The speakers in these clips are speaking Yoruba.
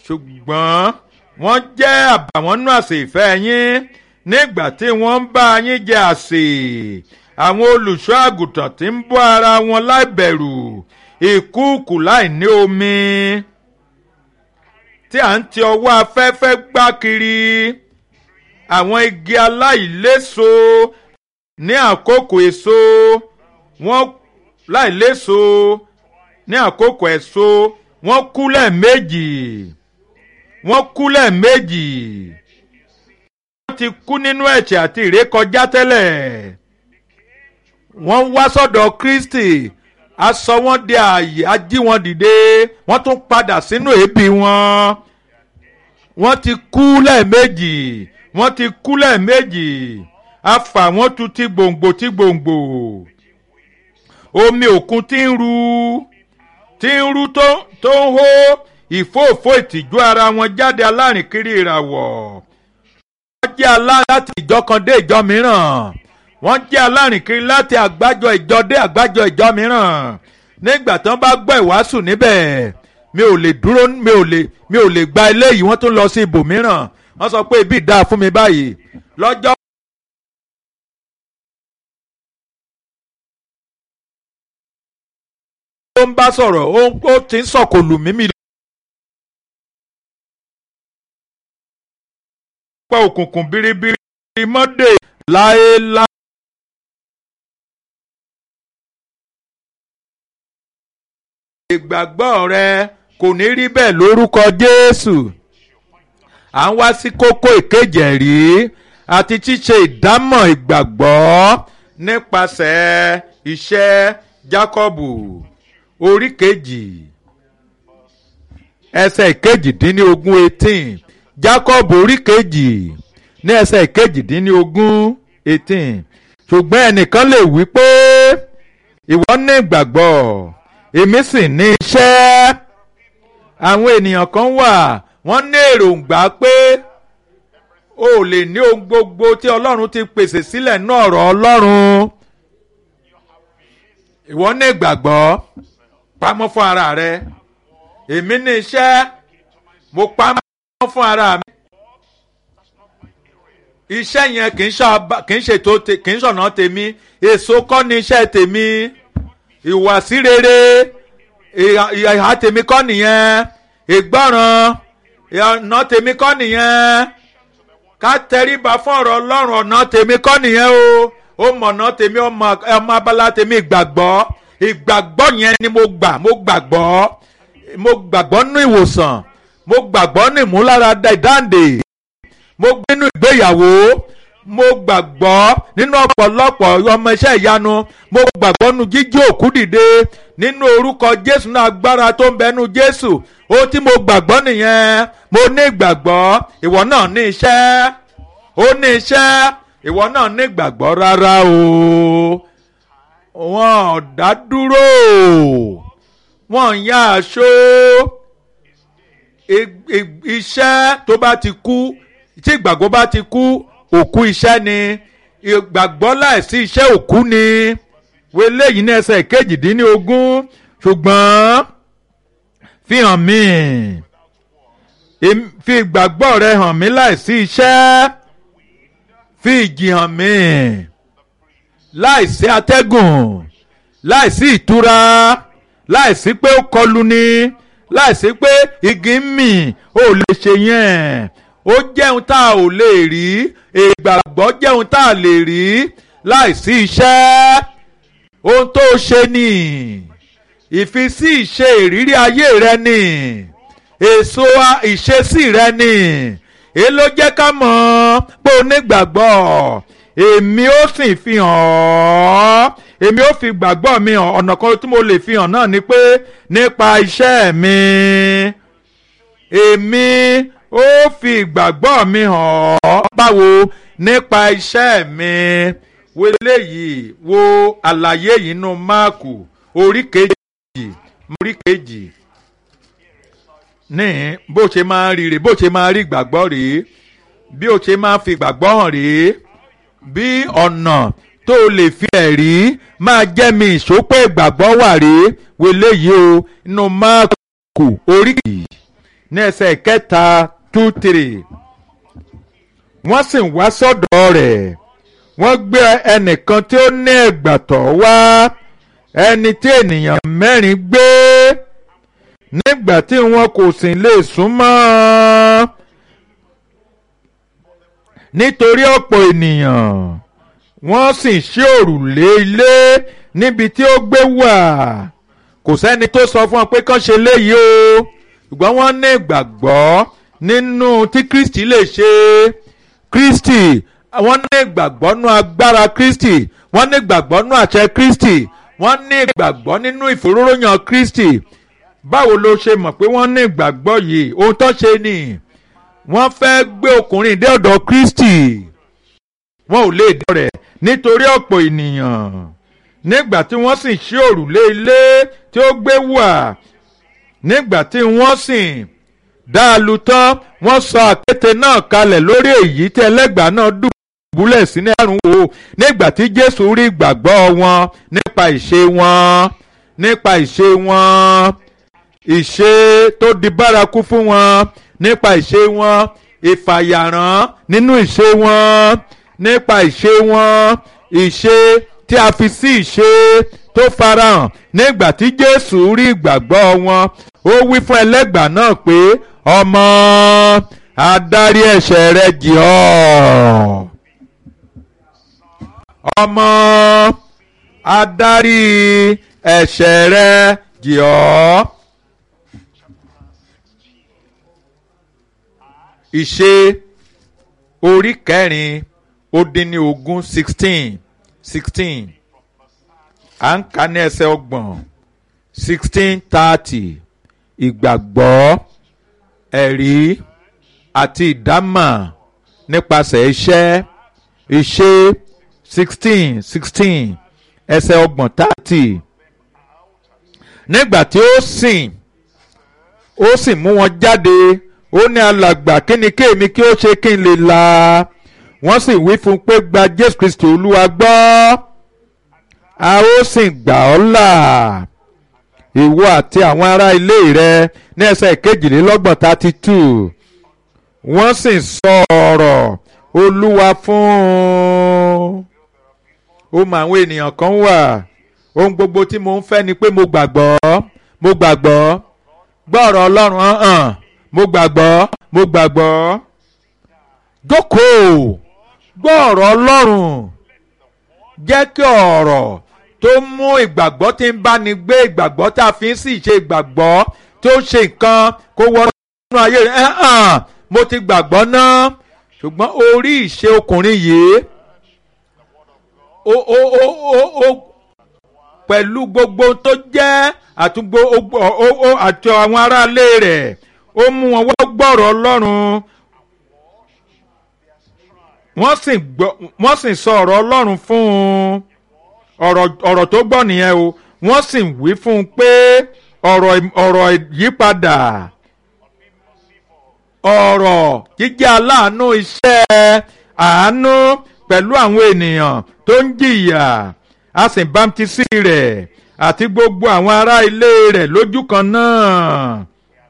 ṣùgbọ́n wọ́n jẹ́ àbàwọ́n nú àsè ìfẹ́ yín nígbà tí wọ́n ń bá yín jẹ àsè àwọn olùṣọ́ àgùntàn tí ń bọ́ ara wọn láìbẹ̀rù ìkúùkù láì ní omi tí à ń ti ọwọ́ afẹ́fẹ́ gbá kiri àwọn igi aláìléso ní àkókò èso wọ́n láìléso ní àkókò èso wọ́n kú lẹ́ẹ̀mejì wọ́n kú lẹ́ẹ̀mejì wọ́n ti kú nínú ẹ̀ṣẹ̀ àti ìrékọjá tẹ́lẹ̀ wọ́n wá sọ́dọ̀ Kristi a sọ wọ́n di ààyè a jí wọn dìde wọ́n tún padà sínú èébì wọn wọ́n ti kú lẹ́ẹ̀mejì wọ́n ti kú lẹ́ẹ̀mejì a fà wọ́n tu ti gbòǹgbò ti gbòǹgbò omi òkun ti ń ru ti ń ru tó tó ń hó ìfóòfó ìtìjú ara wọn jáde alárìnkiri ìràwọ̀ wọ́n jẹ́ aláàrín láti ìjọ kan dé ìjọ mìíràn wọ́n jẹ́ alárìnkiri láti àgbájọ ìjọ dé àgbájọ ìjọ mìíràn nígbà tí wọ́n bá gbọ́ ìwàásù níbẹ̀ mi ò lè dúró mi ò lè mi ò lè gba eléyìí wọ́n tún lọ sí ibòmíràn wọ́n sọ pé ibi dáa fún mi báyìí lọ́jọ́. ó ń bá sọ̀rọ̀ ó ti ń sọ̀kò lù mí mi. pọ̀ òkùnkùn biribiri mọ́dé láéláé. ìgbàgbọ́ rẹ kò ní rí bẹ́ẹ̀ lórúkọ Jésù à ń wá sí kókó ìkejì ẹ̀rí àti ṣíṣe ìdámọ̀ ìgbàgbọ́ nípasẹ̀ iṣẹ́ Jákọ́bù orí kejì ẹsẹ̀ ìkejìdínlógún eighteen Jákọ́bù orí kejì ní ẹsẹ̀ ìkejìdínlógún eighteen ṣùgbọ́n ẹnìkan lè wí pé ìwọ ní ìgbàgbọ́ èmi sì ní iṣẹ́ àwọn ènìyàn kan wà wọ́n ní èròǹgbà pé o ò lè ní ohun gbogbo tí Ọlọ́run ti pèsè sílẹ̀ ní ọ̀rọ̀ Ọlọ́run ìwọ ní ìgbàgbọ́ pamọ́ fún ara rẹ èmi ní iṣẹ́ mo pamọ́ fún ara mi iṣẹ́ yẹn kì í ṣètò kì í ṣọ̀nà tèmi èso kọ́ ni iṣẹ́ tèmi ìwàsí rere ìhà tèmi kọ́ nìyẹn ìgbọ́ràn ọ̀nà tèmi kọ́ nìyẹn ká tẹríba fún ọ̀rọ̀ ọlọ́run ọ̀nà tèmi kọ́ nìyẹn o ó mọ̀ ọ̀nà tèmi ọmọ abala tèmi ìgbàgbọ́ ìgbàgbọ́ yẹn ni mo gbà mo gbàgbọ́ mo gbàgbọ́ nínú ìwòsàn mo gbàgbọ́ nínú ìmúláradá ìdáǹdè mo gbé nínú ìgbéyàwó mo gbàgbọ́ nínú ọ̀pọ̀lọpọ̀ ọmọ iṣẹ́ ìyanu mo gbàgbọ́ nínú jíjí òkú dìde nínú orúkọ jésù náà agbára tó ń bẹ nínú jésù ohun tí mo gbàgbọ́ nìyẹn mo ní ìgbàgbọ́ ìwọ náà ní iṣẹ́ ó ní iṣẹ́ ìwọ náà ní ìgbàgbọ́ rárá o wọn ò dá dúró wọn ń yá aṣọ iṣẹ́ tó bá ti kú tí ìgbàgbọ́ bá ti kú òkú iṣẹ́ ni ìgbàgbọ́ láìsí iṣẹ́ òkú ni wọlé yìí ní ẹsẹ̀ kejìdínlógún ṣùgbọ́n fi hàn mí fi ìgbàgbọ́ rẹ hàn mí láìsí iṣẹ́ fi ìjì hàn mí láìsí atẹ́gùn láìsí ìtura láìsí pé ó kọlù ni láìsí pé igi ń mì ó lè ṣe yẹn ó jẹun tá a ò lè rí ìgbàgbọ́ jẹun tá a lè rí láìsí iṣẹ́ ohun tó ṣe ni ìfisí ìṣe ìrírí ayé rẹ ni èso ìṣesí rẹ ni èyí ló jẹ́ ká mọ̀ pé o nígbàgbọ́ èmi ó sì fi hàn ọ́ èmi ó fi gbàgbọ́ mi hàn ọ̀nà kan tí mo lè fi hàn náà ni pé nípa iṣẹ́ mi èmi ó fi ìgbàgbọ́ mi hàn ọ́ báwo nípa iṣẹ́ mi wo eléyìí wo àlàyé yìí nínú máàkù orí kejì orí kejì ní bó ṣe máa rí rèé bó ṣe máa rí ìgbàgbọ́ rèé bí o ṣe máa fi ìgbàgbọ́ hàn rèé bí ọ̀nà tó o lè fi ẹ̀rí máa jẹ́ mi ìṣópẹ́ ìgbàgbọ́ wà rèé wo eléyìí o nínú máàkù orí kejì ní ẹsẹ̀ kẹta two three wọ́n sì wá sọ́dọ̀ rẹ̀ wọ́n gbé ẹnìkan tí ó ní ẹ̀gbàtọ́ wá ẹni tí ènìyàn mẹ́rin gbé nígbà tí wọn kò sì lè súnmọ́ nítorí ọ̀pọ̀ ènìyàn wọ́n sì ṣí òrùlé ilé níbi tí ó gbé wà kò sẹ́ni tó sọ fún wọn pé kán ṣe léyìí o ṣùgbọ́n wọ́n ní ìgbàgbọ́ nínú tí Kristi lè ṣe Kristi wọ́n ní ìgbàgbọ́ nínú agbára Kristi wọ́n ní ìgbàgbọ́ nínú àṣẹ Kristi wọ́n ní ìgbàgbọ́ nínú ìfòróróyàn Kristi báwo ló ṣe mọ̀ pé wọ́n ní ìgbàgbọ́ yìí ohun tó ṣe ni wọ́n fẹ́ gbé ọkùnrin dé ọ̀dọ̀ Kristi wọn ò lè dé rẹ̀ nítorí ọ̀pọ̀ ènìyàn nígbà tí wọ́n sì ṣí òrùlé ilé tí ó gbé wà nígbà tí wọ́n sì dá a lu tán wọ́n sọ àkéte náà kalẹ̀ lórí èyí tí ẹlẹ́gbàá náà dùbúlẹ̀ sí ní àrùn wò nígbà tí Jésù rí ìgbàgbọ́ wọn nípa ìṣe wọn nípa ìṣe wọn ìṣe tó di bárakú fún wọn nípa ìṣe wọn ìfàyàrán nínú ìṣe wọn nípa ìṣe wọn ìṣe tí a fi sí ìṣe tó farahàn nígbà tí Jésù rí ìgbàgbọ́ wọn ó wí fún ẹlẹ́gbàá náà pé ọmọ adarí ẹ̀ṣẹ̀ rẹ jì ọ́ ọmọ adarí ẹ̀ṣẹ̀ rẹ jì ọ́. ìṣe orí kẹrin ó dín ní ogún sixteen sixteen à ń kà ní ẹsẹ̀ ọgbọ̀n sixteen thirty ìgbàgbọ́ ẹ̀rí àti ìdámà nípasẹ̀ iṣẹ́ ìṣe sixteen sixteen ẹsẹ̀ ọgbọ̀n thirty nígbà tí ó sìn ó sì mú wọn jáde ó ní alàgbà kí ni kéèmí kí ó ṣe kí n lè là wọ́n sì wí fún un pé gba Jésù Kristi Olúwa gbọ́ a ó sì gbà ọ́ là ìwọ àti àwọn ará ilé rẹ ní ẹsẹ̀ kejìlélọ́gbọ̀n thirty two wọ́n sì sọ ọ̀rọ̀ Olúwa fún un ó mọ àwọn ènìyàn kan wà ohun gbogbo tí mo ń fẹ́ ni pé mo gbàgbọ́ mo gbàgbọ́ gbọ́ ọ̀rọ̀ Ọlọ́run hàn mo gbàgbọ́ mo gbàgbọ́ jókòó gbọ́ ọ̀rọ̀ Ọlọ́run jẹ́ kí ọ̀rọ̀ tó mú ìgbàgbọ́ tí ń báni gbé ìgbàgbọ́ tá a fi ń sì ṣe ìgbàgbọ́ tó ṣe nǹkan kó wọ inú ayé rẹ̀ hàn mo ti gbàgbọ́ náà ṣùgbọ́n orí ìṣe ọkùnrin yìí ó ó ó ó ó pẹ̀lú gbogbo tó jẹ́ àtúgbò àti àwọn aráalé rẹ̀ ó mú wọn wá gbọ́rọ̀ Ọlọ́run wọ́n sì gbọ́ wọ́n sì sọ ọ̀rọ̀ Ọlọ́run fún un ọ̀rọ̀ ọ̀rọ̀ tó gbọ́ nìyẹn o wọ́n sì wí fún un pé ọ̀rọ̀ ọ̀rọ̀ ìyípadà ọ̀rọ̀ jíjẹ́ aláàánú iṣẹ́ àánú pẹ̀lú àwọn ènìyàn tó ń jìyà a sì bámtísì rẹ̀ àti gbogbo àwọn ará ilé rẹ̀ lójú kan náà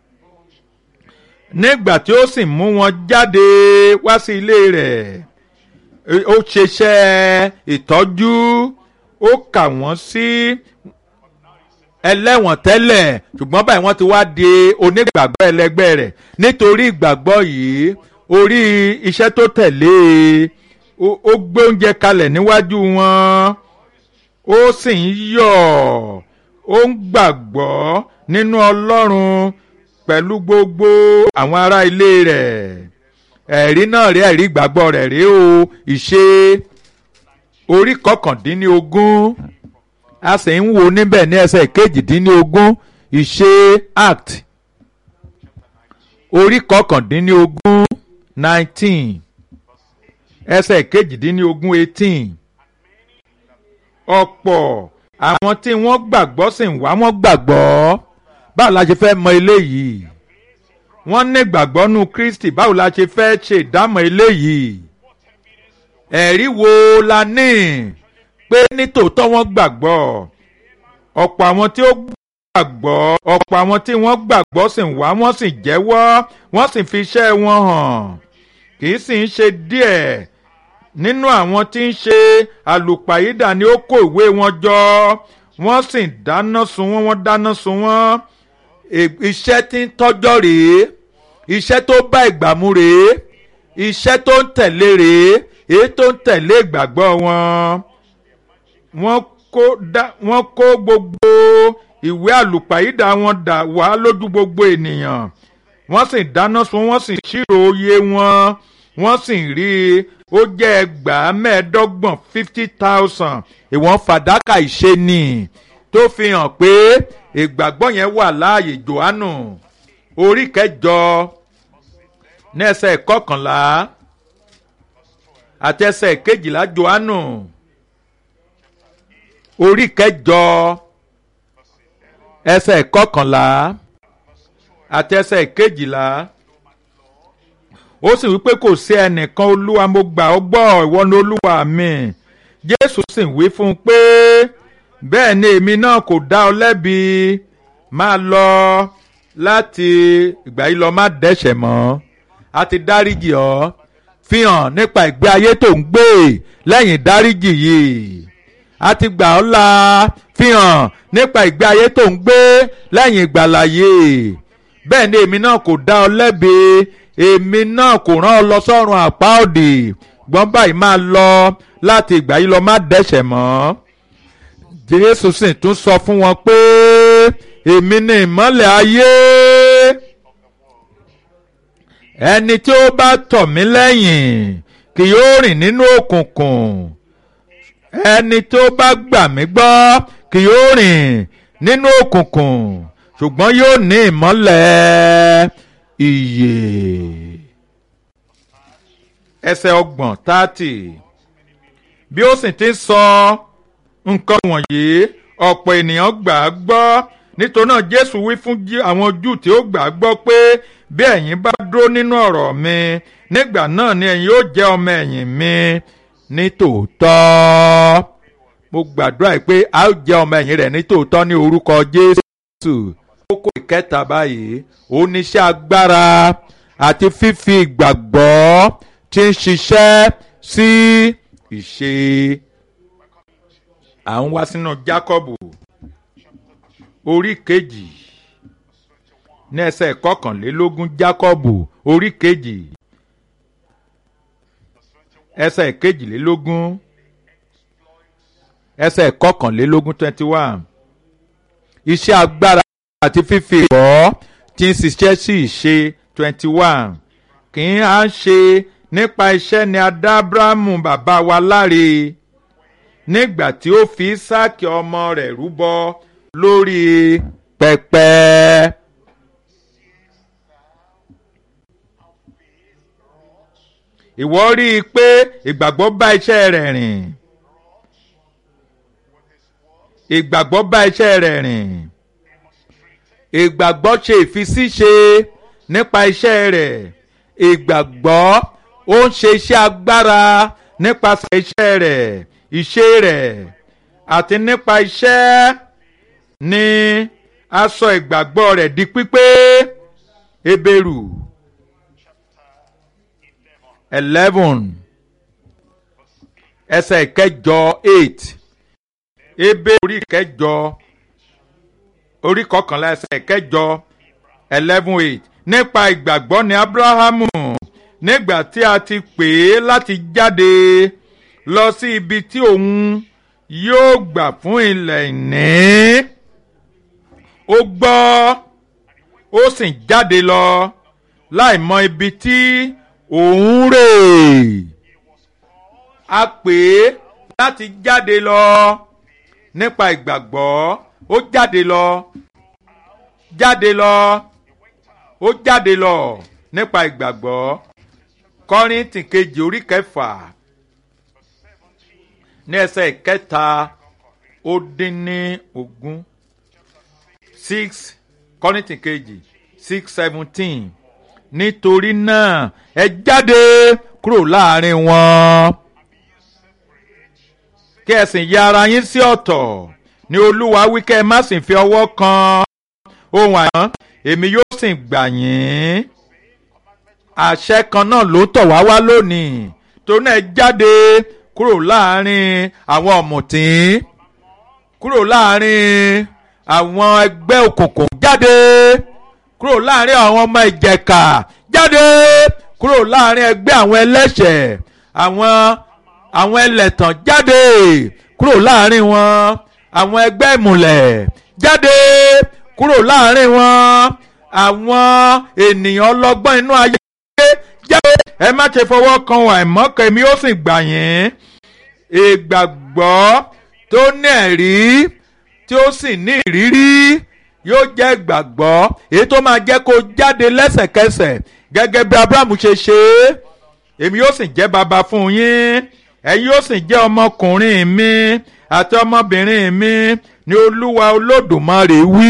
nígbà tí ó sì mú wọn jáde wá sí ilé rẹ̀ ó ṣeṣẹ́ ìtọ́jú ó kà wọ́n sí ẹlẹ́wọ̀n tẹ́lẹ̀ ṣùgbọ́n báyìí wọ́n ti wá di onígbàgbọ́ ẹlẹgbẹ́ rẹ̀ nítorí ìgbàgbọ́ yìí orí iṣẹ́ tó tẹ̀lé ó gbé oúnjẹ kalẹ̀ níwájú wọn ó sì ń yọ̀ ó ń gbàgbọ́ nínú Ọlọ́run pẹ̀lú gbogbo àwọn ará ilé rẹ̀ ẹ̀rí náà rí ẹ̀rí ìgbàgbọ́ rẹ̀ rí o ìṣe orí kọkàndínlógún a sì ń wo níbẹ̀ ní ẹsẹ̀ kejìdínlógún ìṣe act orí kọkàndínlógún nineteen ẹsẹ̀ kejìdínlógún eighteen ọ̀pọ̀ àwọn tí wọ́n gbàgbọ́ sì ń wá wọ́n gbàgbọ́ báwo la ṣe fẹ́ mọ eléyìí wọ́n ní ìgbàgbọ́ nú Kristi báwo la ṣe fẹ́ ṣe ìdámọ̀ eléyìí ẹ̀rí wo la ní pé nítòótọ́ wọ́n gbàgbọ́ ọ̀pọ̀ àwọn tí ó gbàgbọ́ ọ̀pọ̀ àwọn tí wọ́n gbàgbọ́ sì ń wá wọ́n sì jẹ́wọ́ wọ́n sì fi iṣẹ́ wọn hàn kì í sì ń ṣe díẹ̀ nínú àwọn tí ń ṣe àlùpàyídà ni ó kó ìwé wọn jọ wọ́n sì dáná sun wọ́n wọ́n dáná sun wọ́n iṣẹ́ tí ń tọ́jọ́ rèé iṣẹ́ tó bá ìgbà mu rèé iṣẹ́ tó ń tẹ̀lé rèé èyí tó ń tẹ̀lé ìgbàgbọ́ wọn wọ́n kó dá wọ́n kó gbogbo ìwé àlùpàyídà wọn dà wá lójú gbogbo ènìyàn wọ́n sì dáná sun wọ́n sì ṣírò iye wọn wọ́n sì rí i ó jẹ́ ẹgbàá mẹ́ẹ̀ẹ́dọ́gbọ̀n fifty thousand ìwọ̀n fàdákà ìṣe ni tó fi hàn pé ìgbàgbọ́ yẹn wà láàyè johannu orí kẹjọ ní ẹsẹ̀ kọkànlá àti ẹsẹ̀ kejìlá johannu orí kẹjọ ẹsẹ̀ kọkànlá àti ẹsẹ̀ kejìlá ó sì wípé kò sí ẹnìkan olúwa mo gbà ọ́ gbọ́ ìwọ ni olúwa mi jésù sì wí fún un pé bẹ́ẹ̀ ni èmi náà kò dá ọ lẹ́bi máa lọ láti ìgbà yìí lọ má dẹ́ṣẹ̀ mọ́ a ti dáríjì ọ́ fi hàn nípa ìgbé ayé tó ń gbé lẹ́yìn dáríjì yìí a ti gbà ọ́ là fi hàn nípa ìgbé ayé tó ń gbé lẹ́yìn ìgbàlà yìí bẹ́ẹ̀ ni èmi náà kò dá ọ lẹ́bi èmi náà kò rán ọ lọ sọ́run àpá òdì gbọ́n báyìí máa lọ láti ìgbà yìí lọ má dẹ́ṣẹ̀ mọ́ jésù sì tún sọ fún wọn pé èmi ni ìmọ́lẹ̀ ayé ẹni tí ó bá tọ̀ mí lẹ́yìn kì yóò rìn nínú òkùnkùn ẹni tí ó bá gbà mí gbọ́ kì yóò rìn nínú òkùnkùn ṣùgbọ́n yóò ní ìmọ́lẹ̀ ìyè. ẹsẹ̀ ọgbọ̀n tààtì bí ó sì ti sọ nǹkan wọ̀nyí ọ̀pọ̀ ènìyàn gbà á gbọ́ nítorí náà jésù wí fún àwọn júù tí ó gbà á gbọ́ pé bí ẹ̀yin bá dúró nínú ọ̀rọ̀ mi nígbà náà ni ẹ̀yin ó jẹ́ ọmọ ẹ̀yìn mi ní tòótọ́ mo gbàdúrà pé a ó jẹ́ ọmọ ẹ̀yìn rẹ̀ ní tòótọ́ ní orúkọ jésù kókó ìkẹta báyìí oníṣẹ́ agbára àti fífi ìgbàgbọ́ tí ń ṣiṣẹ́ sí ìṣe. à ń wá sínú Jákọ́bù orí kejì ní ẹsẹ̀ kọkànlélógún Jákọ́bù orí kejì ẹsẹ̀ kejìlélógún ẹsẹ̀ kọkànlélógún twenty one iṣẹ́ agbára àti fífi ìgbọ́ tí ń ṣiṣẹ́ sí ìṣe twenty one kì í á ṣe nípa iṣẹ́ ni adá Ábúráhámù bàbá wa láre nígbà tí ó fi Ísáàkì ọmọ rẹ̀ rúbọ lórí pẹpẹ. ìwọ rí i pé ìgbàgbọ́ bá iṣẹ́ rẹ̀ rìn ìgbàgbọ́ bá iṣẹ́ rẹ̀ rìn ìgbàgbọ́ ṣe ìfisíṣe nípa iṣẹ́ rẹ̀ ìgbàgbọ́ ó ń ṣe iṣẹ́ agbára nípasẹ̀ iṣẹ́ rẹ̀ ìṣe rẹ̀ àti nípa iṣẹ́ ni a sọ ìgbàgbọ́ rẹ̀ di pípé Hébérù eleven ẹsẹ̀ ìkẹjọ eight Hébérù orí ìkẹjọ orí kọkànlá ẹsẹ̀ ìkẹjọ eleven eight nípa ìgbàgbọ́ ni Abrahamu nígbà tí a ti pè é láti jáde lọ sí ibi tí òun yóò gbà fún ilẹ̀ ìní ó gbọ́ ó sì jáde lọ láì mọ ibi tí òun rè a pè é láti jáde lọ nípa ìgbàgbọ́ ó jáde lọ jáde lọ ó jáde lọ nípa ìgbàgbọ́ kọ́ríntì kejì orí kẹfà ní ẹsẹ̀ kẹta ó dín ní ogún six kọ́ríntì kejì six seventeen nítorí náà ẹ jáde kúrò láàrin wọn kí ẹ sì ya ara yín sí ọ̀tọ̀ ní olúwa wí kẹ́ ẹ má sì fi ọwọ́ kan ohun àyàn èmi yóò sì gbà yín àṣẹ kan náà ló tọ̀ wá wá lónìí tó náà jáde kúrò láàrin àwọn ọ̀mùtín kúrò láàrin àwọn ẹgbẹ́ òkùnkùn jáde kúrò láàrin àwọn ọmọ ìjẹ̀ka jáde kúrò láàrin ẹgbẹ́ àwọn ẹlẹ́ṣẹ̀ àwọn àwọn ẹlẹ́tàn jáde kúrò láàrin wọn àwọn ẹgbẹ́ ìmùlẹ̀ jáde kúrò láàrin wọn àwọn ènìyàn ọlọ́gbọ́n inú ayé jáde ẹ má ṣe fọwọ́ kan àìmọ́kẹ́ mi ó sì gbà yín ìgbàgbọ́ tó ní ẹ̀rí tí ó sì ní ìrírí yóò jẹ́ ìgbàgbọ́ èyí tó máa jẹ́ kó jáde lẹ́sẹ̀kẹsẹ̀ gẹ́gẹ́ bí abrahamu ṣe ṣe é èmi yóò sì jẹ́ baba fún yín ẹ̀yin yóò sì jẹ́ ọmọkùnrin mi àti ọmọbìnrin mi ní olúwa olódùmarè wí.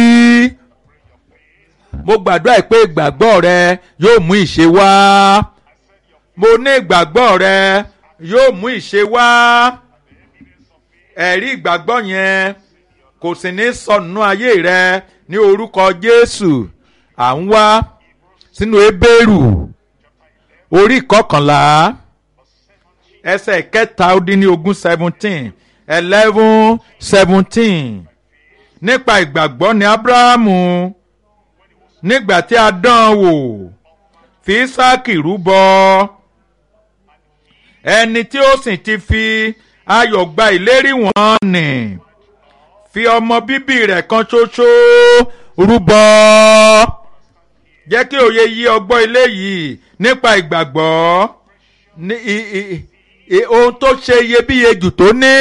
mo gbàdúrà pé ìgbàgbọ́ rẹ yóò mú ìṣe wá mo ní ìgbàgbọ́ rẹ yóò mú ìṣe wá ẹ̀rí ìgbàgbọ́ yẹn kò sì ní sọnù ayé rẹ ní orúkọ jésù à ń wá sínú ebéèrù orí kọkànlá ẹsẹ̀ kẹta ó dín ní ogún seventeen eleven seventeen nípa ìgbàgbọ́ ní abrahamu nígbà tí a dán an wò fi isaki rúbọ ẹni tí ó sì ti fi ayọ̀ gba ìlérí wọn nì fi ọmọ bíbí rẹ̀ kan ṣoṣo rúbọ jẹ́ kí òye yí ọgbọ́n eléyìí nípa ìgbàgbọ́ ní ohun tó ṣe iyebíye jù tó ní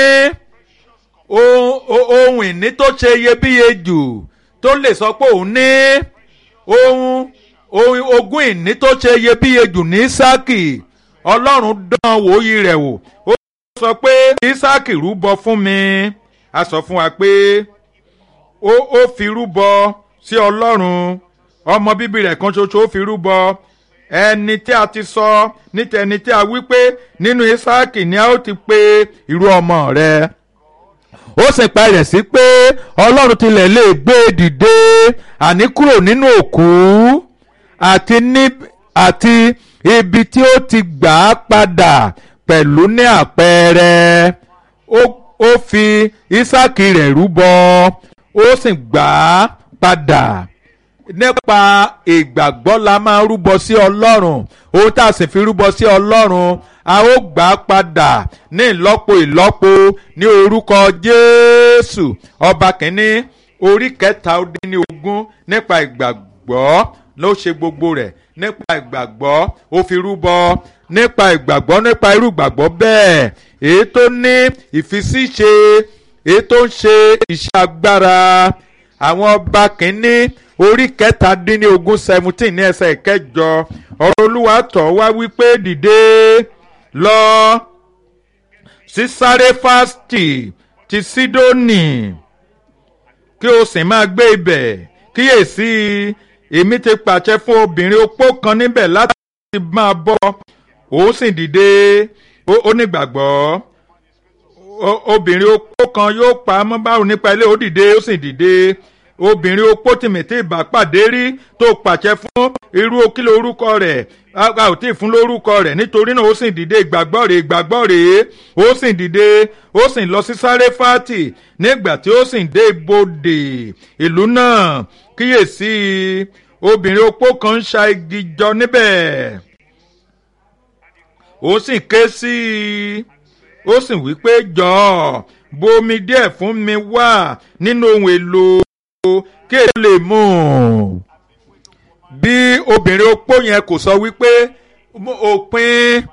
ohun ìní tó ṣe iyebíye jù tó lè sọ pé òun ní ohun ogún ìní tó ṣe iyebíye jù ní Ísákì Ọlọ́run dán wòóyì rẹ̀ wò ó sọ pé Ísákì rúbọ fún mi a sọ fún wa pé ó fi rúbọ sí Ọlọ́run ọmọ bíbí rẹ̀ kan ṣoṣo ó fi rúbọ ẹni tí a ti sọ ní tẹni tí a wí pé nínú Ísáàkì ni a ó ti pe irú ọmọ rẹ̀ ó sì pa rẹ̀ sí pé Ọlọ́run tilẹ̀ lè gbé e dìde àní kúrò nínú òkú àti ní àti ibi tí ó ti gbà á padà pẹ̀lú ní àpẹẹrẹ ó fi Ísáàkì rẹ̀ rúbọ ó sì gbà á padà nípa ìgbàgbọ́ la máa rúbọ sí ọlọ́run ohun tá a sì fi rúbọ sí ọlọ́run a ó gbà á padà ní ìlọ́po ìlọ́po ní orúkọ jésù ọba kìíní orí kẹta ó dín ní ogún nípa ìgbàgbọ́ ló ṣe gbogbo rẹ̀ nípa ìgbàgbọ́ ó fi rúbọ nípa ìgbàgbọ́ nípa irú ìgbàgbọ́ bẹ́ẹ̀ èyí tó ní ìfisíṣe èyí tó ń ṣe iṣẹ́ agbára àwọn ọba kìíní orí kẹtàdínlógún seventeen ní ẹsẹ̀ ìkẹjọ ọ̀rọ̀ olúwa tọ̀ wá wípé dìde lọ sí Sáréfásì ti Sídónì kí o sì máa gbé ibẹ̀ kíyèsí èmi ti pàṣẹ fún obìnrin opó kan níbẹ̀ láti máa bọ́ òun sì dìde ó nígbàgbọ́ obìnrin opó kan yóò pa á mọ́ báwo nípa ilé ó dìde ó sì dìde obìnrin opó tìmìtì ìbápàdé rí tó pàṣẹ fún irú kílò orúkọ rẹ̀ a ò tí ì fún lórúkọ rẹ̀ nítorí náà ó sì dìde ìgbàgbọ́ rẹ̀ ìgbàgbọ́ rẹ̀ ó sì dìde ó sì lọ sí Sáréfátì nígbà tí ó sì dé ibodè ìlú náà kíyèsí obìnrin opó kan ń ṣa igi jọ níbẹ̀ ó sì ké sí i ó sì wí pé jọ̀ọ́ bu omi díẹ̀ fún mi wá nínú ohun èlò kí èyí lè mú un. bí obìnrin opó yẹn kò sọ wípé òpin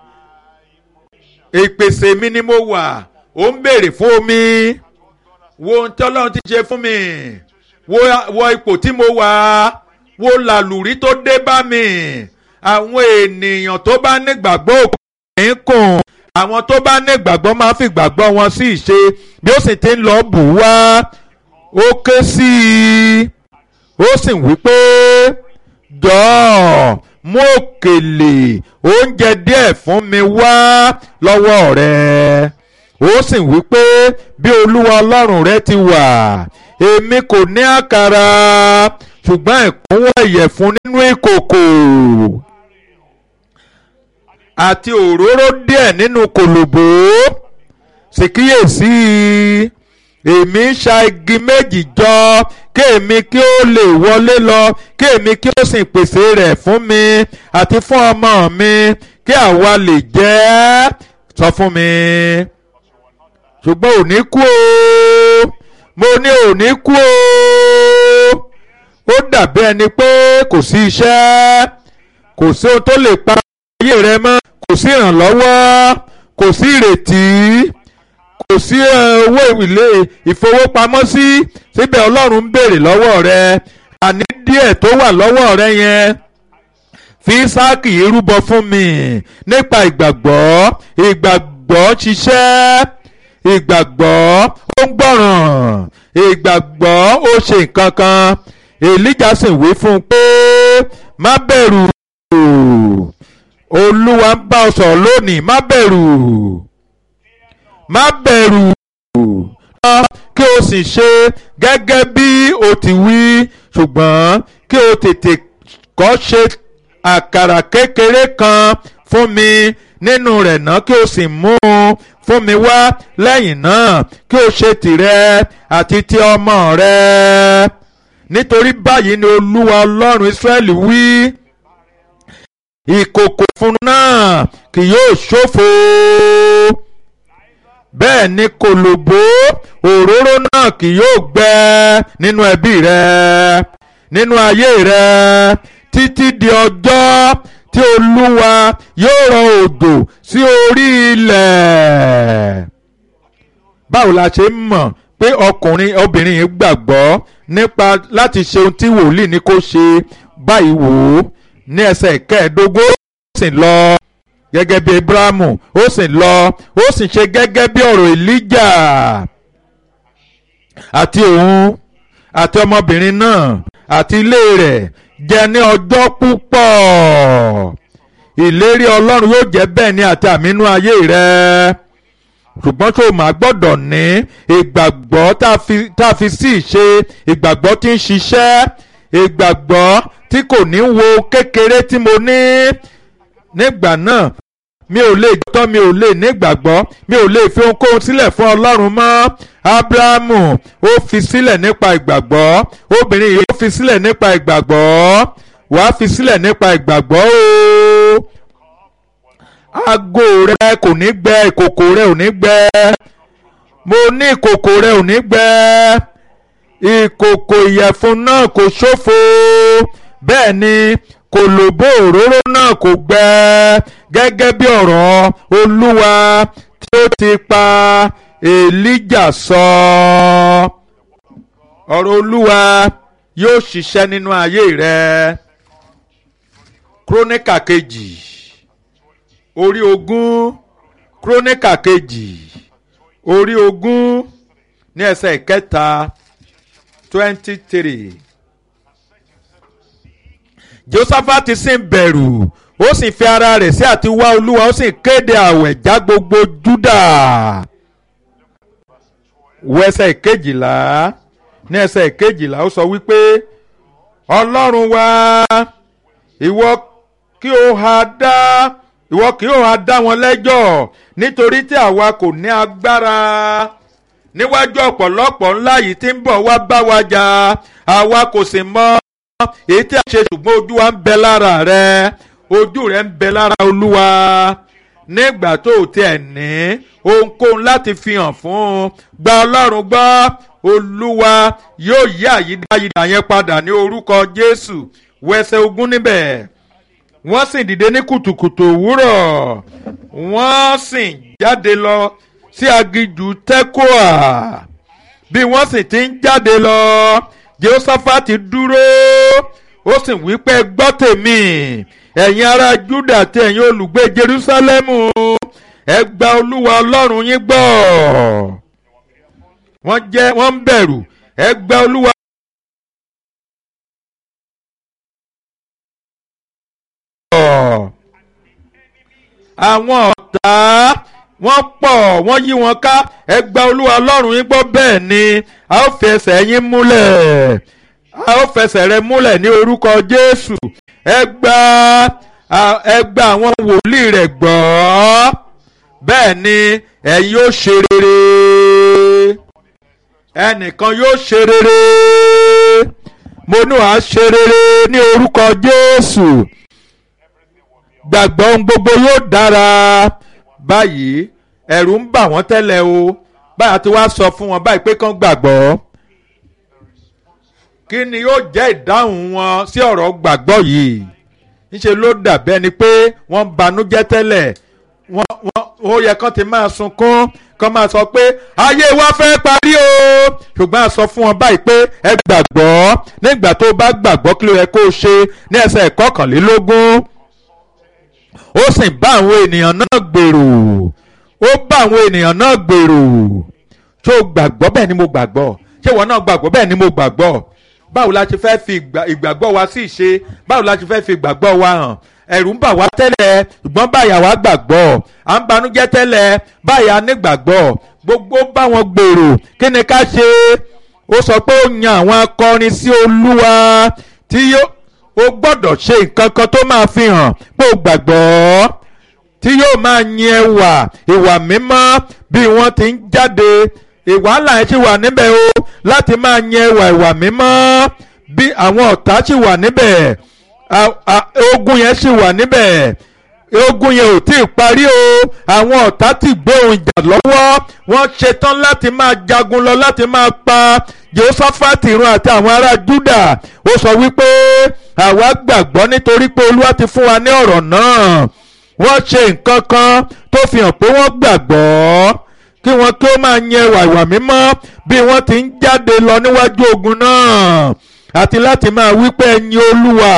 ìpèsè mi ni mo wà ó ń béèrè fún omi wo ohun tí ọlọ́run ti ṣe fún mi wo ipò tí mo wà wo làlùrí tó dé bá mi àwọn ènìyàn tó bá nígbàgbọ́ òpin kùn àwọn tó bá nígbàgbọ́ máa fi gbàgbọ́ wọn sí ìṣe bí ó sì ti ń lọ bù wá ó ké sí i ó sì wí pé jọ̀ọ́ mú òkèlè oúnjẹ díẹ̀ fún mi wá lọ́wọ́ rẹ ó sì wí pé bí olúwa ọlọ́run rẹ ti wà èmi kò ní àkàrà ṣùgbọ́n ìkúnwọ́ ìyẹ̀fun nínú ìkòkò àti òróró díẹ̀ nínú kòlòbó sì kíyèsí èmi ń ṣa igi méjì jọ kí èmi kí ó lè wọlé lọ kí èmi kí ó sì pèsè rẹ̀ fún mi àti fún ọmọ mi kí àwa lè jẹ́ sọ fún mi ṣùgbọ́n ò ní kú o mo ní ò ní kú o ó dàbí ẹni pé kò sí iṣẹ́ kò sí ohun tó lè pa ayé rẹ mọ́ kò sí ìrànlọ́wọ́ kò sí ìrètí kò sí owó ilé ìfowópamọ́sí síbẹ̀ ọlọ́run ń béèrè lọ́wọ́ rẹ àní díẹ̀ tó wà lọ́wọ́ rẹ yẹn fi Ísáàkì yìí rúbọ fún mi nípa ìgbàgbọ́ ìgbàgbọ́ ṣiṣẹ́ ìgbàgbọ́ ó ń gbọ́ràn ìgbàgbọ́ ó ṣe nǹkan kan Èlíjà sì wí fún un pé má bẹ̀rù Olúwa ń bá ọ sọ̀rọ̀ lónìí má bẹ̀rù má bẹ̀rù kí o sì ṣe gẹ́gẹ́ bí o ti wí ṣùgbọ́n kí o tètè kọ́ ṣe àkàrà kékeré kan fún mi nínú rẹ̀ náà kí o sì mú un fún mi wá lẹ́yìn náà kí o ṣe tìrẹ àti ti ọmọ rẹ nítorí báyìí ni olúwa ọlọ́run israẹli wí ìkòkò fún náà kì yóò ṣòfò bẹ́ẹ̀ ni kòlòbó òróró náà kì yóò gbẹ nínú ẹbí rẹ nínú ayé rẹ títí di ọjọ́ tí olúwa yóò rọ òjò sí orí ilẹ̀. báwo la ṣe ń mọ̀ pé ọkùnrin obìnrin yìí gbàgbọ́ nípa láti ṣe ohun tí wòlíì ní kó ṣe báyìí wò ó ní ẹsẹ̀ kẹẹ̀ẹ́dógún ó sì lọ gẹ́gẹ́ bí Abrahamu ó sì lọ ó sì ṣe gẹ́gẹ́ bí ọ̀rọ̀ Elijah àti òun àti ọmọbìnrin náà àti ilé rẹ̀ jẹ ní ọjọ́ púpọ̀ ìlérí Ọlọ́run yóò jẹ́ bẹ́ẹ̀ ni àti àmínú ayé rẹ̀ ṣùgbọ́n tó máa gbọ́dọ̀ ní ìgbàgbọ́ tá a fi sí ìṣe ìgbàgbọ́ tí ń ṣiṣẹ́ ìgbàgbọ́ tí kò ní wo kékeré tí mo ní nígbà náà mi ò lè tọ́ mi ò lè nígbàgbọ́ mi ò lè fi ohunkóhun sílẹ̀ fún Ọlọ́run mọ́ Ábúráhámù ó fi sílẹ̀ nípa ìgbàgbọ́ obìnrin yìí ó fi sílẹ̀ nípa ìgbàgbọ́ wàá fi sílẹ̀ nípa ìgbàgbọ́ o aago rẹ kò ní gbẹ ìkòkò rẹ ò ní gbẹ mo ní ìkòkò rẹ ò ní gbẹ ìkòkò ìyẹ̀fun náà kò ṣófo bẹ́ẹ̀ ni kòlòbó òróró náà kò gbẹ gẹ́gẹ́ bí ọ̀rọ̀ olúwa tí ó ti pa èlíjà sọ ọ̀rọ̀ olúwa yóò ṣiṣẹ́ nínú ayé rẹ króníkà kejì orí ogún króníkà kejì orí ogún ní ẹsẹ̀ ìkẹta twenty three Jósáfátì sì ń bẹ̀rù ó sì fi ara rẹ̀ sí àti wá olúwa ó sì kéde àwẹ̀ já gbogbo Júdà wo ẹsẹ̀ ìkejìlá ní ẹsẹ̀ ìkejìlá ó sọ wípé ọlọ́run wa ìwọ kí o ha dá ìwọ kí o ha dá wọn lẹ́jọ́ nítorí tí àwa kò ní agbára níwájú ọ̀pọ̀lọpọ̀ ńlá yìí tí ń bọ̀ wá bá wa jà àwa kò sì mọ èyí tí a ṣe ṣùgbọ́n ojú wa ń bẹ lára rẹ ojú rẹ ń bẹ lára olúwa nígbà tó o tiẹ̀ ní ohunkóhun láti fi hàn fún un gba ọlọ́run gbọ́ olúwa yóò yí àyídáyidà yẹn padà ní orúkọ jésù wẹsẹ̀ ogún níbẹ̀ wọ́n sì dìde ní kùtùkùtù òwúrọ̀ wọ́n sì jáde lọ sí aginjù tẹ́kọ̀ọ́ bí wọ́n sì ti ń jáde lọ Jehoṣafati dúró ó sì wí pé gbọ́ tèmi ẹ̀yin ará Júdà àti ẹ̀yin olùgbé Jerúsálẹ́mù ẹ gba Olúwa Ọlọ́run yín gbọ́ wọ́n jẹ́ wọ́n ń bẹ̀rù ẹ gba Olúwa. àwọn ọ̀tá wọ́n pọ̀ wọ́n yí wọn ká ẹ gba olúwa ọlọ́run yín gbọ́ bẹ́ẹ̀ ni a ó fi ẹsẹ̀ yín múlẹ̀ a ó fẹsẹ̀ rẹ múlẹ̀ ní orúkọ jésù ẹ gba ẹ gba àwọn wòlíì rẹ̀ gbọ́ bẹ́ẹ̀ ni ẹ̀yin yóò ṣe rere ẹnìkan yóò ṣe rere mo ní wàá ṣe rere ní orúkọ jésù gbàgbọ́ ohun gbogbo yóò dára báyìí ẹ̀rù ń bà wọ́n tẹ́lẹ̀ o báyà tí wàá sọ fún wọn báyìí pé kán gbàgbọ́ kí ni yóò jẹ́ ìdáhùn wọn sí ọ̀rọ̀ gbàgbọ́ yìí níṣẹ́ ló dàbẹ́ ni pé wọ́n banújẹ́ tẹ́lẹ̀ wọ́n wọ́n ó yẹ kán ti máa sunkún kán máa sọ pé ayé wa fẹ́ parí o ṣùgbọ́n a sọ fún wọn báyìí pé ẹ gbàgbọ́ nígbà tó bá gbàgbọ́ kí ló yẹ kó o ṣe ní ẹsẹ̀ kọkànlélógún ó sì bá àwọn ènìyàn náà gbèrò ó bá àwọn ènìyàn náà gbèrò ṣé o gbàgbọ́ bẹ́ẹ̀ ni mo gbàgbọ́ ṣé ìwọ náà gbàgbọ́ bẹ́ẹ̀ ni mo gbàgbọ́ báwo la ṣe fẹ́ fi ìgbàgbọ́ wa sí ìṣe báwo la ṣe fẹ́ fi ìgbàgbọ́ wa hàn ẹ̀rù ń bà wá tẹ́lẹ̀ ṣùgbọ́n báyà wá gbàgbọ́ à ń banújẹ́ tẹ́lẹ̀ báyà nígbàgbọ́ gbogbo bá wọn gbèrò kí ni ká ṣe ó sọ pé ó yan àwọn akọrin sí olúwa tí yóò ó gbọ́dọ̀ ṣe nǹkan kan tó máa fi hàn pé ó gbàgbọ́ tí yóò máa yin ẹwà ìwà mímọ́ bí wọ́n ti ń jáde ìwàhálà ẹ̀ ṣì wà níbẹ̀ o láti máa yin ẹwà ìwà mímọ́ bí àwọn ọ̀tá ṣì wà níbẹ̀ ogun yẹn ṣì wà níbẹ̀ ogun yẹn ò tí ì parí o àwọn ọ̀tá ti gbé ohun ìjà lọ́wọ́ wọ́n ṣetán láti máa jagun lọ láti máa pa Jehoṣáfátì ìran àti àwọn ará Júdà ó sọ wípé àwa gbàgbọ́ nítorí pé Olúwa ti fún wa ní ọ̀rọ̀ náà wọ́n ṣe nǹkan kan tó fi hàn pé wọ́n gbàgbọ́ kí wọ́n tó máa yẹ ìwà ìwà mímọ́ bí wọ́n ti ń jáde lọ níwájú ogun náà àti láti máa wí pé ẹ̀yin Olúwa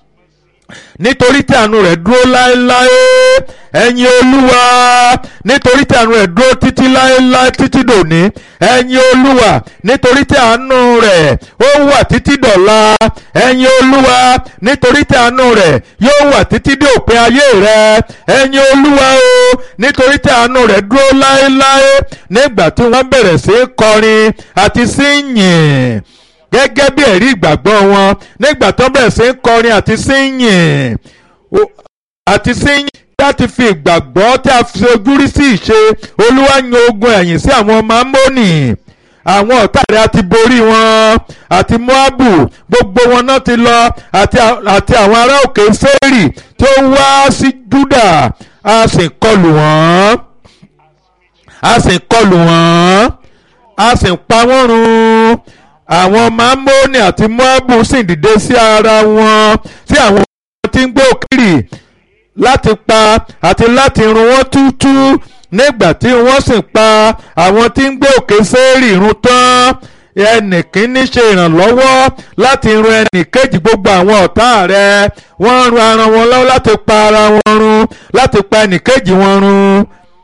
nítorí tí àánú rẹ̀ dúró láéláé ẹ̀yin olúwa nítorí tí àánú rẹ̀ dúró títí láéláé títí dòní ẹ̀yin olúwa nítorí tí àánú rẹ̀ ó wà títí dọ̀la ẹ̀yin olúwa nítorí tí àánú rẹ̀ yóò wà títí dé òpin ayé rẹ̀ ẹ̀yin olúwa o nítorí tí àánú rẹ̀ dúró láéláé nígbà tí wọ́n bẹ̀rẹ̀ sí í kọrin àti sí yìn gẹ́gẹ́ bí ẹ̀rí ìgbàgbọ́ wọn nígbà tó bẹ̀rẹ̀ sí ń kọrin àti síyìn àti síyìn láti fi ìgbàgbọ́ tí a fi ojú rí sí ìṣe olúwa yan ogun ẹ̀yìn sí àwọn ọmọ amónì àwọn ọ̀tá rẹ̀ àti borí wọn àti moabu gbogbo wọn náà ti lọ àti àwọn ará òkè sẹ́rì tó wá sí júdà a sì kọlù wọ́n a sì kọlù wọ́n a sì pa wọ́n run àwọn mamoni àti moabu sì dìde sí ara wọn sí àwọn tí ń gbé òkìrì láti pa àti láti run wọ́n túútú nígbà tí wọ́n sì pa àwọn tí ń gbé òkè sẹ́ẹ̀rì run tán ẹnì kìíní ṣe ìrànlọ́wọ́ láti run ẹnì kejì gbogbo àwọn ọ̀tá rẹ̀ wọ́n run ara wọn lọ́wọ́ láti pa ara wọn run láti pa ẹnì kejì wọn run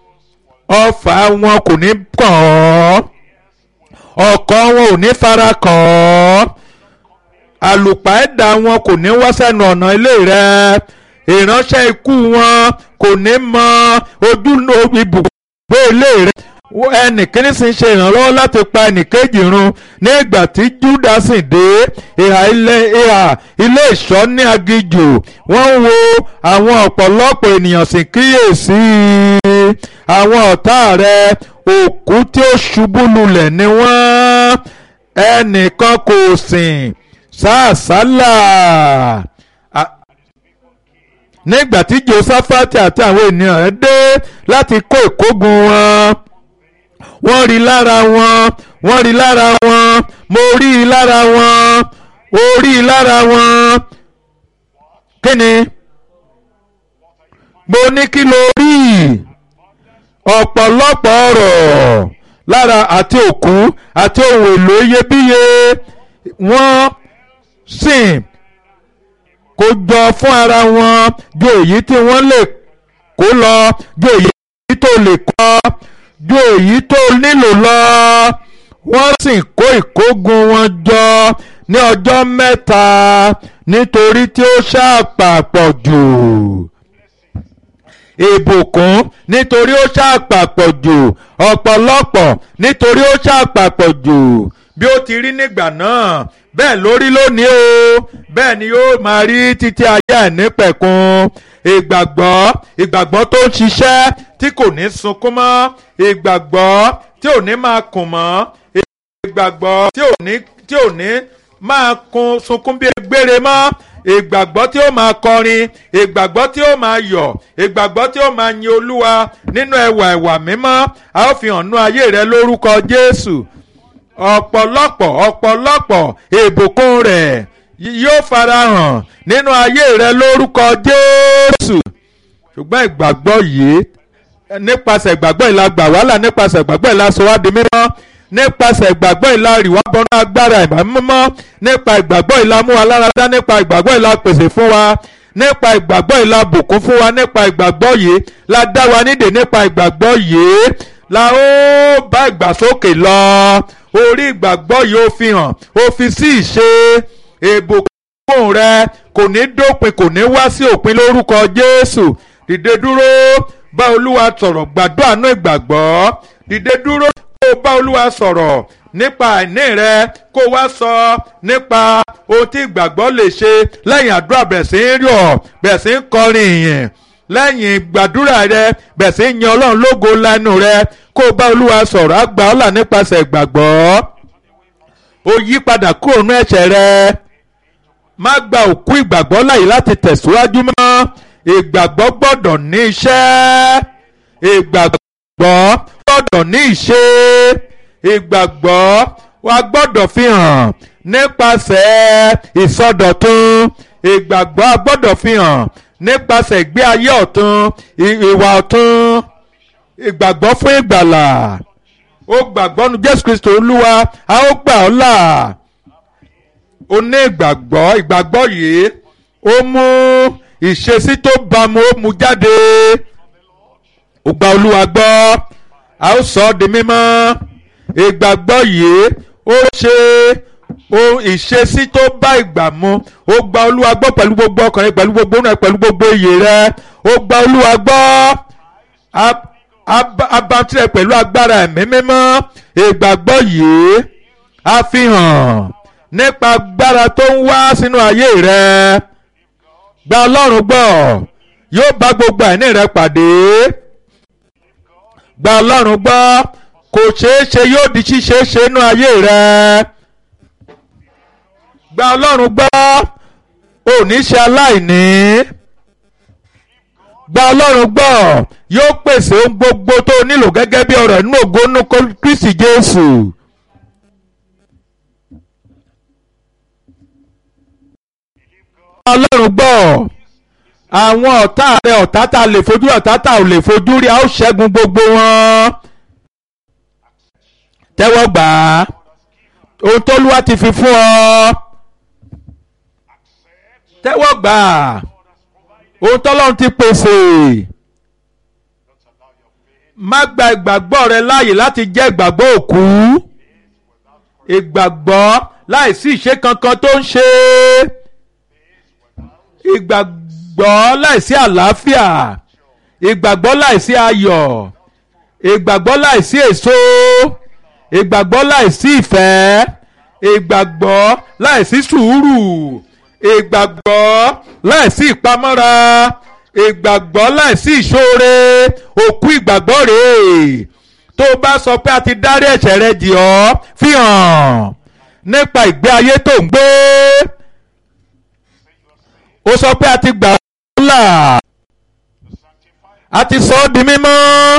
ọfà wọn kò ní kàn ọ́ ọkọ̀ wọn ò ní fara kàn ọ́ àlùpàẹ́dà wọn kò ní wá sẹ́nu ọ̀nà ilé rẹ̀ ìránṣẹ́ ikú wọn kò ní mọ ojú ibùgbé ilé rẹ̀ ẹnìkíní sì ń ṣe ìrànlọ́wọ́ láti pa ẹnìkejì run nígbà tí Júdà sì dé ìhà ilé ìhà ilé ìṣọ́ ní aginjù wọ́n ń wo àwọn ọ̀pọ̀lọpọ̀ ènìyàn sì kíyèsí àwọn ọ̀tá rẹ̀ òkú tí ó ṣubú lulẹ̀ ni wọ́n ẹnìkan kò sìn sáàsálà nígbà tí Josafati àti àwọn ènìyàn rẹ̀ dé láti kó ìkógun wọn wọ́n rí lára wọn wọ́n rí lára wọn mo rí i lára wọn ó rí i lára wọn kí ni mo ní kí lo rí ọ̀pọ̀lọpọ̀ ọ̀rọ̀ lára àti òkú àti ohun èlò iyebíye wọ́n sìn kó jọ fún ara wọn ju èyí tí wọ́n lè kó lọ ju èyí tó lè kọ́ ju èyí tó nílò lọ wọ́n sì kó ìkógun wọn jọ ní ọjọ́ mẹ́ta nítorí tí ó ṣàpapọ̀ jù ìbùkún nítorí ó ṣàpapọ̀ jù ọ̀pọ̀lọpọ̀ nítorí ó ṣàpapọ̀ jù bí ó ti rí nígbà náà bẹ́ẹ̀ lórí lónìí o bẹ́ẹ̀ ni yóò máa rí títí ayé àìnípẹ̀kun ìgbàgbọ́ ìgbàgbọ́ tó ń ṣiṣẹ́ tí kò ní sunkún mọ́ ìgbàgbọ́ tí ò ní máa kùn mọ́ ìgbàgbọ́ tí ò ní tí ò ní máa kun sunkún bí gbére mọ́ ìgbàgbọ́ tí ó máa kọrin ìgbàgbọ́ tí ó máa yọ̀ ìgbàgbọ́ tí ó máa yin olúwa nínú ẹwà ẹwà mímọ́ a ó fi hàn nú ayé rẹ lórúkọ jésù ọ̀pọ̀lọpọ̀ ọ̀pọ̀lọpọ̀ ìbùkún rẹ̀ yóò farahàn nínú ayé rẹ lórúkọ jésù ṣùgbọ́n ìgbàgbọ́ yìí nípasẹ̀ ìgbàgbọ́ ìlà gbà wàhálà nípasẹ̀ ìgbàgbọ́ ìlà sọ wá di mímọ́ nípasẹ̀ ìgbàgbọ́ ìlà rìwá bọ́nú agbára ìmọ̀ mímọ́ nípa ìgbàgbọ́ ìlà mú wa lára dá nípa ìgbàgbọ́ ìlà pèsè fún wa nípa ìgbàgbọ́ ìlà bùkún fún wa nípa ìgbàgbọ́ yìí la dá wa nídè nípa ìgbàgbọ́ yìí la ó bá ìgbàsókè lọ orí ìgbàgbọ́ yìí ó fi hàn ó fi sí ìṣe ìbùkún rẹ kò ní dópin kò ní wá sí òpin lórúkọ Jésù dìde dúró bá Olúwa sọ̀rọ̀ gbàdúrà nú ìgbàgbọ́ dìde dúró kó o bá Olúwa sọ̀rọ̀ nípa àìní rẹ kó o wá sọ nípa ohun tí ìgbàgbọ́ lè ṣe lẹ́yìn àdúrà bẹ̀rẹ̀ sí ń rọ̀ bẹ̀rẹ̀ sí ń kọrin ìyìn lẹ́yìn gbàdúrà rẹ bẹ̀rẹ̀ sí ń yan Ọlọ́run lógo lẹ́nu rẹ kó o bá Olúwa sọ̀rọ̀ àgbà ọ̀là nípasẹ̀ ìgbàgbọ́ o yí padà kúrò nú ẹ̀ṣẹ̀ rẹ má gba òkú ìgbàgbọ́ láyè láti tẹ̀síwájú mọ́ ìgbàgbọ́ gbọ́dọ̀ ní iṣẹ́ ìgbàgbọ́ gbọ́dọ̀ ní ìṣe ìgbàgbọ́ wa gbọ́dọ̀ fi hàn nípasẹ̀ ìsọdọ̀tun ìgbàgbọ́ a gbọ́dọ̀ fi hàn nípasẹ̀ ìgbé ayé ọ̀tun ìwà ọ̀tun ìgbàgbọ́ fún ìgbàlà ó gbàgbọ́ nu Jésù Kristo Olúwa a ó gbà ọ́ là ó ní ìgbàgbọ́ ìgbàgbọ́ yìí ó mú ìṣesí tó bámu ó mú jáde ó gba Olúwa gbọ́ a ó sọ ọ́ di mímọ́ ìgbàgbọ́ yìí ó ṣe ohun ìṣesí tó bá ìgbà mu ó gba Olúwa gbọ́ pẹ̀lú gbogbo ọkàn rẹ pẹ̀lú gbogbo ọ̀nà pẹ̀lú gbogbo iyè rẹ ó gba Olúwa gbọ́ abatirẹ pẹ̀lú agbára ẹ̀mí mímọ́ ìgbàgbọ́ yìí a fi hàn nípa agbára tó ń wá sínú ayé rẹ gba Ọlọ́run gbọ́ yóò bá gbogbo àìní rẹ pàdé gba Ọlọ́run gbọ́ kò ṣeé ṣe yóò di ṣíṣe ṣe nínú ayé rẹ gba Ọlọ́run gbọ́ ò ní ṣe aláìní gba Ọlọ́run gbọ́ yóò pèsè ohun gbogbo tó nílò gẹ́gẹ́ bí ọ̀rọ̀ inú ògo inú Kristi Jésù. Ọlọ́run gbọ́ àwọn ọ̀tá rẹ ọ̀tá tá a lè fojú ọ̀tá tá a ò lè fojú rí a ó ṣẹ́gun gbogbo wọn. tẹ́wọ́ gbà á ohun t'Olúwa ti fi fún ọ. tẹ́wọ́ gbà á ohun t'Ọlọ́run ti pèsè. má gba ìgbàgbọ́ rẹ láàyè láti jẹ́ ìgbàgbọ́ òkú. ìgbàgbọ́ láìsí ìṣe kankan tó ń ṣe ìgbàgbọ́ láìsí àlàáfíà ìgbàgbọ́ láìsí ayọ̀ ìgbàgbọ́ láìsí èso ìgbàgbọ́ láìsí ìfẹ́ ìgbàgbọ́ láìsí sùúrù ìgbàgbọ́ láìsí ìpamọ́ra ìgbàgbọ́ láìsí ìṣoore òkú ìgbàgbọ́ rèé tó o bá sọ pé a ti dárí ẹ̀ṣẹ̀ rẹ jì ọ́ fi hàn nípa ìgbé ayé tó ń gbé ó sọ pé a ti gbà ọ́ là a ti sọ ọ́ di mímọ́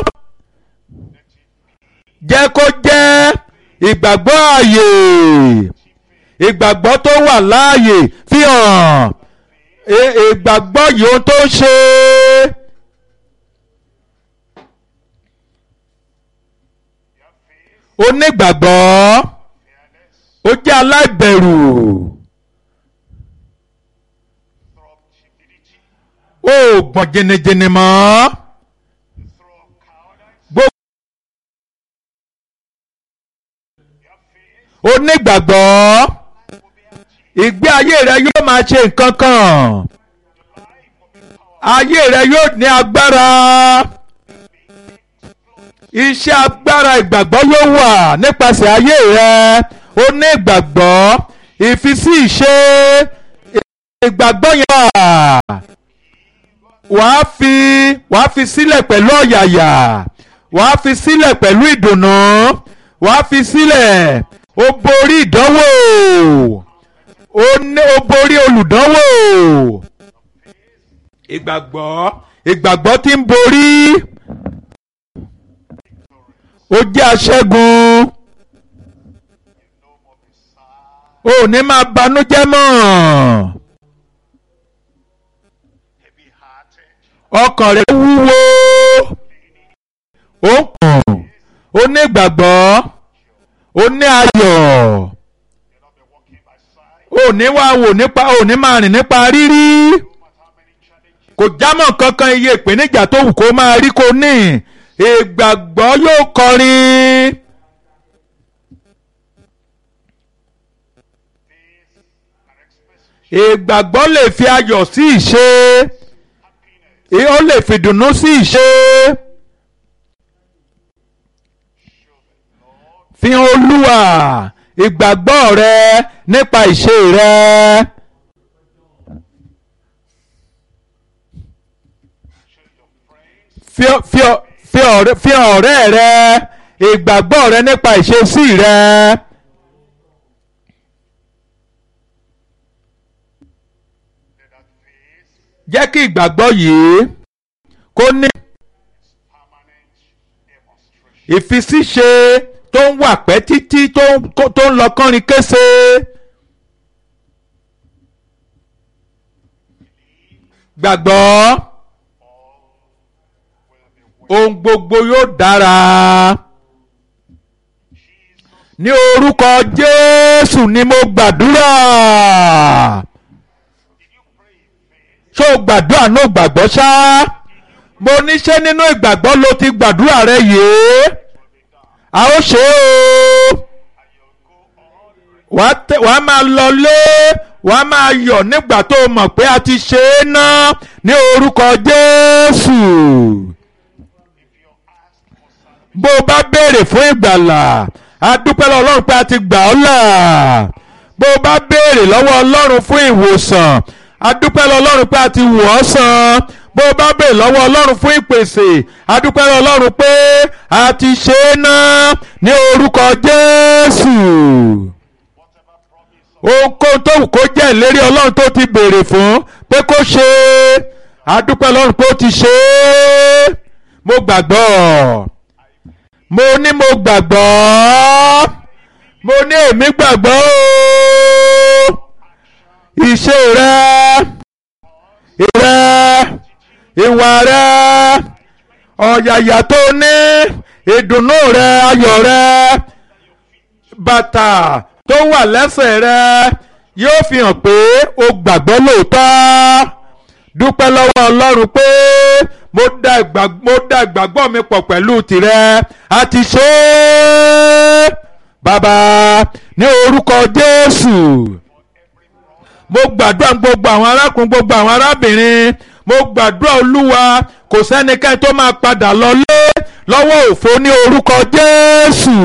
jẹ́ kó jẹ́ ìgbàgbọ́ ààyè ìgbàgbọ́ tó wà láàyè fi hàn ìgbàgbọ́ yìí ohun tó ń ṣe. onígbàgbọ́ ó jẹ́ aláìbẹ̀rù. ó gbọ̀n jẹnẹjẹnẹ mọ́. onígbàgbọ́ ìgbé ayé rẹ yóò máa ṣe nǹkan kan ayé rẹ yóò ní agbára iṣẹ́ agbára ìgbàgbọ́ yóò wà nípasẹ̀ ayé rẹ onígbàgbọ́ ìfisí ìṣe ìgbàgbọ́ yẹn wàá fi wàá fi sílẹ̀ pẹ̀lú ọ̀yàyà wàá fi sílẹ̀ pẹ̀lú ìdùnnú wàá fi sílẹ̀ ó borí ìdánwò ó ní ó borí olùdánwò ìgbàgbọ́ ìgbàgbọ́ tí ń borí ó jẹ́ aṣẹ́gun ó ní máa banújẹ́ mọ́ ọkàn rẹ̀ wúwo ó ń kùn ó ní ìgbàgbọ́ ó ní ayọ̀ ó ní wá wò nípa ó ní máa rìn nípa rírí kò jámọ́ kankan iye ìpèníjà tó wù kó máa rí kó ní ìgbàgbọ́ yóò kọrin. ìgbàgbọ́ lè fi ayọ̀ sí ìṣe ó lè fi dùnnú sí ìṣe. fi hàn olúwa ìgbàgbọ́ rẹ nípa ìṣe rẹ. fi fi fi ọ̀rẹ́ fi hàn ọ̀rẹ́ rẹ ìgbàgbọ́ rẹ nípa ìṣesí rẹ. jẹ́ kí ìgbàgbọ́ yìí kó ní ìfisíṣe tó ń wà pẹ́ títí tó ń lọ kánrin kése. gbàgbọ́ ohun gbogbo yóò dára ní orúkọ Jésù ni mo gbàdúrà ṣó o gbàdúrà náà gbàgbọ́ ṣá mo níṣẹ́ nínú ìgbàgbọ́ ló ti gbàdúrà rẹ yìí a ó ṣe o wàá máa lọlé wàá máa yọ̀ nígbà tó o mọ̀ pé a ti ṣe é ná ní orúkọ Jésù bó o bá béèrè fún ìgbàlà a dúpẹ́ lọ́wọ́ Ọlọ́run pé a ti gbà ọ́ là bó o bá béèrè lọ́wọ́ Ọlọ́run fún ìwòsàn a dúpẹ́ lọ́wọ́ Ọlọ́run pé a ti wò ọ́ sàn bó o bá béèrè lọ́wọ́ Ọlọ́run fún ìpèsè a dúpẹ́ lọ́wọ́ Ọlọ́run pé a ti ṣe é ná ní orúkọ Jésù ohunkóhun tó wù kó jẹ́ ìlérí Ọlọ́run tó ti béèrè fún pé kó ṣe é a dúpẹ́ lọ́run pé ó ti ṣe é mo gbàgbọ́ mo ní mo gbàgbọ́ mo ní èmi gbàgbọ́ o ìṣe rẹ ìrẹ ìwà rẹ ọ̀yàyà tó ní ìdùnnú rẹ ayọ̀ rẹ bàtà tó wà lẹ́sẹ̀ rẹ yóò fi hàn pé o gbàgbọ́ lóòótọ́ dúpẹ́ lọ́wọ́ Ọlọ́run pé mo dá ìgbàgbọ́ mi pọ̀ pẹ̀lú tìrẹ a ti ṣe é bàbá ní orúkọ Jésù mo gbàdúrà gbogbo àwọn arákùnrin gbogbo àwọn arábìnrin mo gbàdúrà Olúwa kò sẹ́nikẹ́ni tó máa padà lọlé lọ́wọ́ òfo ní orúkọ Jésù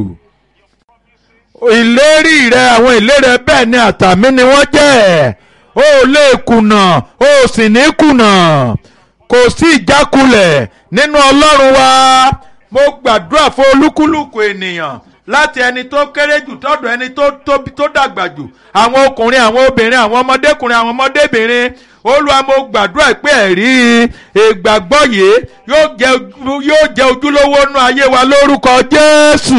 ìlérí rẹ àwọn ìlérí bẹ́ẹ̀ ni àtàmì ni wọ́n jẹ́ ó lè kùnà ó sì ní kùnà kò sí ìjákulẹ̀ nínú ọlọ́run wa mo gbàdúrà fún olúkúlùkù ènìyàn láti ẹni tó kéré jù tọ́dọ̀ ẹni tó tóbi tó dàgbà jù àwọn ọkùnrin àwọn obìnrin àwọn ọmọdékùnrin àwọn ọmọdébìnrin olúwa mo gbàdúrà pé ẹ̀rí ìgbàgbọ́ yìí yóò jẹ́ ojúlówó nú ayé wa lórúkọ jésù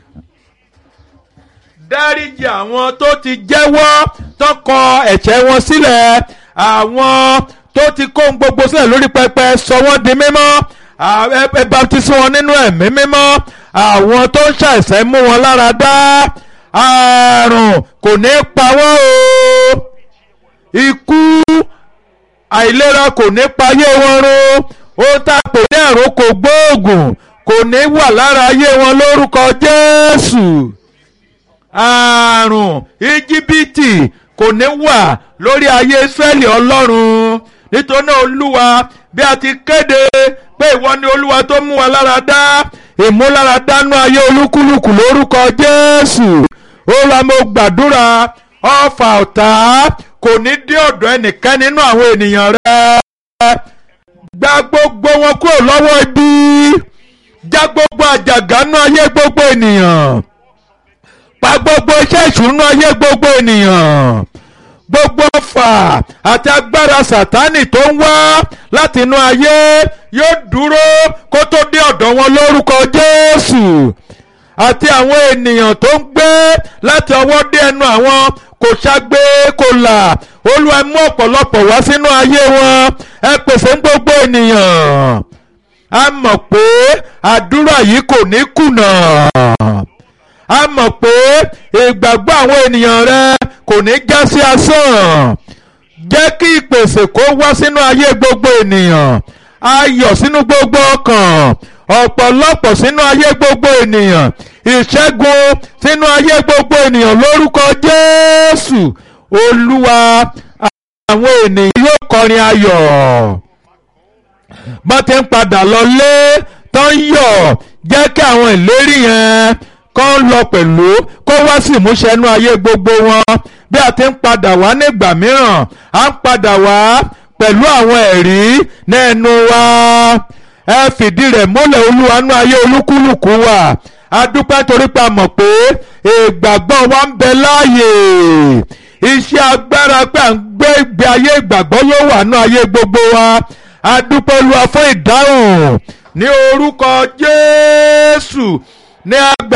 dáríjì àwọn tó ti jẹ́wọ́ tó kọ ẹ̀ṣẹ̀ wọn sílẹ̀ àwọn tó ti kó gbogbo sílẹ̀ lórí pẹpẹ sọ wọ́n di mímọ́ ẹ baptisi wọn nínú ẹ̀mí mímọ́ àwọn tó ń ṣàìsàn mú wọn lára dá àrùn kò ní pa wọ́n o ikú àìlera kò ní payé wọn run ohun tá a pè ní àrùn kò gbóògùn kò ní wà lára ayé wọn lórúkọ Jésù àrùn íjíbítì kò ní wà lórí ayé Ísírẹ́lì Ọlọ́run nítorí náà Olúwa bí a ti kéde pé ìwọ ni Olúwa tó mú wa lára dá ìmúláradánú ayé olúkúlùkù lórúkọ Jésù ó ra mo gbàdúrà ọfà ọ̀tá kò ní dé ọ̀dọ̀ ẹnìkan nínú àwọn ènìyàn rẹ gba gbogbo wọn kúrò lọ́wọ́ ibi já gbogbo àjàgánú ayé gbogbo ènìyàn pa gbogbo iṣẹ́ ìṣúná ayé gbogbo ènìyàn gbogbo ọfà àti agbára sàtánì tó ń wá láti inú ayé yóò dúró kó tó dé ọ̀dọ̀ wọn lórúkọ Jésù àti àwọn ènìyàn tó ń gbé láti ọwọ́ dé ẹnu àwọn kò ṣàgbé kò là Olúwa mú ọ̀pọ̀lọpọ̀ wá sínú ayé wọn ẹ pèsè ń gbogbo ènìyàn a mọ̀ pé àdúrà yìí kò ní kùnà a mọ̀ pé ìgbàgbọ́ àwọn ènìyàn rẹ kò ní já sí asán jẹ́ kí ìpèsè kó wá sínú ayé gbogbo ènìyàn ayọ̀ sínú gbogbo ọkàn ọ̀pọ̀lọpọ̀ sínú ayé gbogbo ènìyàn ìṣẹ́gun sínú ayé gbogbo ènìyàn lórúkọ Jésù Olúwa àwọn ènìyàn yóò kọrin ayọ̀ bọ́n ti ń padà lọlé tó ń yọ̀ jẹ́ kí àwọn ìlérí yẹn kọ́ ń lọ pẹ̀lú kó wá sí ìmúṣẹ inú ayé gbogbo wọn bí a ti ń padà wá nígbà mìíràn à ń padà wá pẹ̀lú àwọn ẹ̀rí nẹ́ẹ̀nu wa ẹ fìdí rẹ̀ múlẹ̀ olúwa nú ayé olúkúlùkù wa a dúpẹ́ torí pa mọ̀ pé ìgbàgbọ́ wa ń bẹ láàyè iṣẹ́ agbára pé à ń gbé ìgbé ayé ìgbàgbọ́ yóò wà nú ayé gbogbo wa a dúpẹ́ olúwa fún ìdáhùn ní orúkọ Jésù ní àgbà.